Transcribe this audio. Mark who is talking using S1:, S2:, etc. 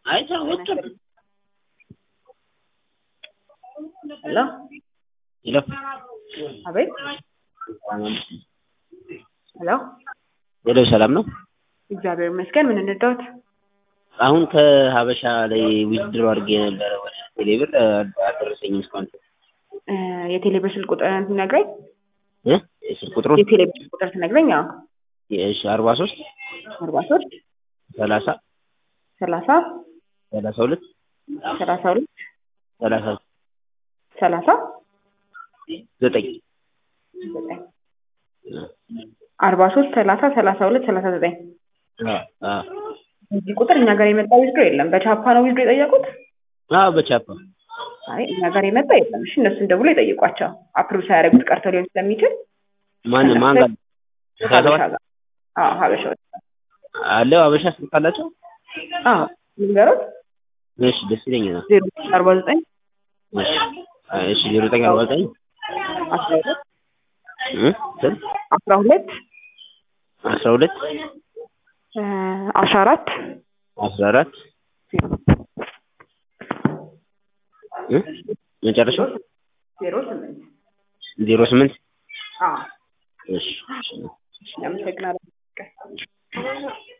S1: አይቻ ወጣ
S2: ሄሎ
S1: ይለፍ
S2: አቤት ሄሎ
S1: ሄሎ ሰላም ነው።
S2: እግዚአብሔር ይመስገን ምን እንርዳዎት
S1: አሁን ከሀበሻ ላይ ዊዝድሮ አድርጌ የነበረ ወደ ቴሌብር አልደረሰኝም እስካሁን
S2: እ የቴሌብር ስልክ ቁጥር ትነግረኝ
S1: እ የስልክ ቁጥሩን
S2: የቴሌብር ስልክ ቁጥር ትነግረኝ አዎ
S1: እሺ አርባ ሶስት
S2: አርባ ሶስት
S1: ሰላሳ
S2: ሰላሳ
S1: ሰላሳ ሁለት
S2: ሰላሳ ሁለት
S1: ሰላሳ
S2: ሰላሳ
S1: ዘጠኝ
S2: ዘጠኝ አርባ ሶስት ሰላሳ ሰላሳ ሁለት ሰላሳ ዘጠኝ
S1: አ አ
S2: እዚህ ቁጥር እኛ ጋር የመጣ ዊዝድሮ የለም በቻፓ ነው ዊዝድሮ የጠየቁት
S1: አዎ በቻፓ
S2: አይ እኛ ጋር የመጣ የለም እሺ እነሱን ደውሎ ይጠይቋቸው አፕሩቭ ሳያደርጉት ቀርቶ ሊሆን ስለሚችል
S1: ማን ማን ጋር
S2: ሀበሻ ጋር አዎ ሀበሻዎች
S1: አለው ሀበሻ ስልክ አላቸው
S2: አዎ ንገሩት
S1: እሺ ደስ ይለኛል
S2: ዜሮ አርባ ዘጠኝ
S1: እሺ እሺ ዜሮ ዘጠኝ አርባ ዘጠኝ
S2: አስራ ሁለት
S1: እ ስንት
S2: አስራ ሁለት
S1: አስራ ሁለት
S2: እ አስራ አራት
S1: አስራ አራት እ መጨረሻው
S2: ዜሮ ስምንት
S1: ዜሮ ስምንት
S2: አዎ
S1: እሺ
S2: አመሰግናለሁ